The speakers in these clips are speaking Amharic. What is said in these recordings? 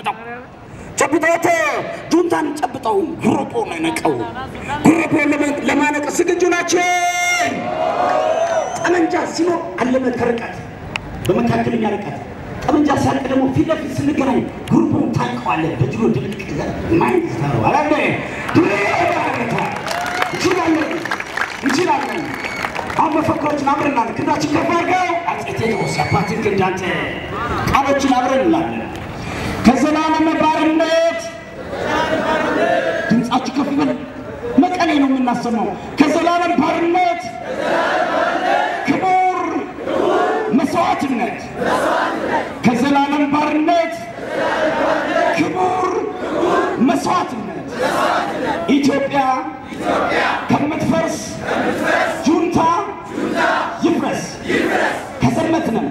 ጨብጠው ጨብጠውት ጁንታን ጨብጠው ጉሮቦ ነው የነቀው። ጉሮቦ ለማነቅ ዝግጁ ናቸው። ጠመንጃ ሲኖር አለመ ከርቀት በመካከለኛ ርቀት ጠመንጃ ሲያልቅ ደግሞ ፊት ለፊት ስንገናኝ ጉሮቦን ታንቀዋለን። በጅሎ ድብልቅ ማየት ይታረዋል። አለ እንችላለን እንችላለን። አሁን መፈክሮችን አብረን እናድርግ። ክንዳችን ከፍ አድርገው አፄ ቴዎድሮስ የአባትን ክንድ አንተ ቃሎችን አብረን እንላለን። ከዘላለም ባርነት ድምፃችሁ ከፍ ይበል። መቀሌ ነው የምናሰማው። ከዘላለም ባርነት ክቡር መስዋዕትነት ከዘላለም ባርነት ክቡር መስዋዕትነት ኢትዮጵያ ከምትፈርስ ጁንታ ይፍረስ። ከዘመትንም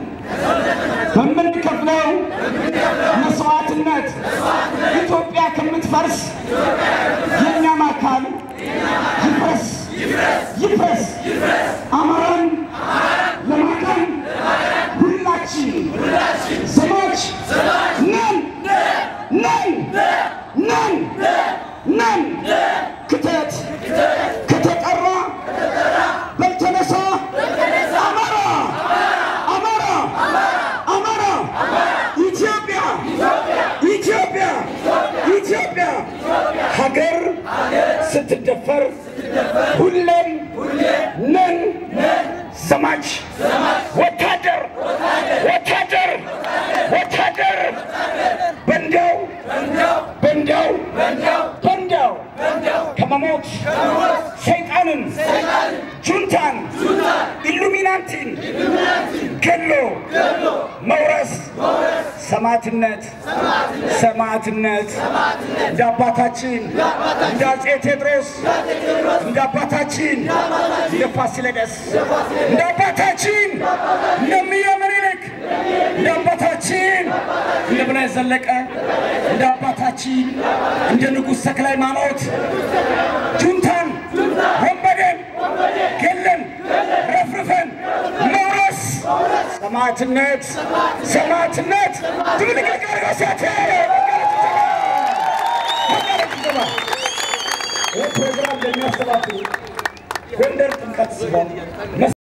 በምንከፍለው መስዋዕትነት ኢትዮጵያ ከምትፈርስ የእኛም አካል ይፍረስ ይፍረስ። አማራን ለማዳን ሁላችን ዘማች ነን ነን ነን ነን። ክተት ከተጠራ በልተነሳ አማራ አማራ አማራ ኢትዮጵያ ኢትዮጵያ ኢትዮጵያ ሀገር ስትደፈር ሁሌም ነን ዘማች ወታደር ወታደር ወታደር በንዳው በንዳው በንዳው ከመሞት ሰይጣንን ጁንታን ኢሉሚናንቲን ገሎ መውረስ ሰማዕትነት ሰማዕትነት እንደ አባታችን እንደ አፄ ቴዎድሮስ እንደ አባታችን እንደ ፋሲለደስ እንደ አባታችን እንደ እምዬ ምኒልክ እንደ አባታችን እንደ በላይ ዘለቀ እንደ አባታችን እንደ ንጉሥ ተክለ ሃይማኖት ጁንታን ወንበዴን ገለን ረፍርፈን መውረስ ሰማዕትነት ሰማዕትነት ድብልቅልቅ አድርገው ሲያት ይህ ፕሮግራም ለሚያስተባብሩ ጎንደር ጥምቀት ሲሆን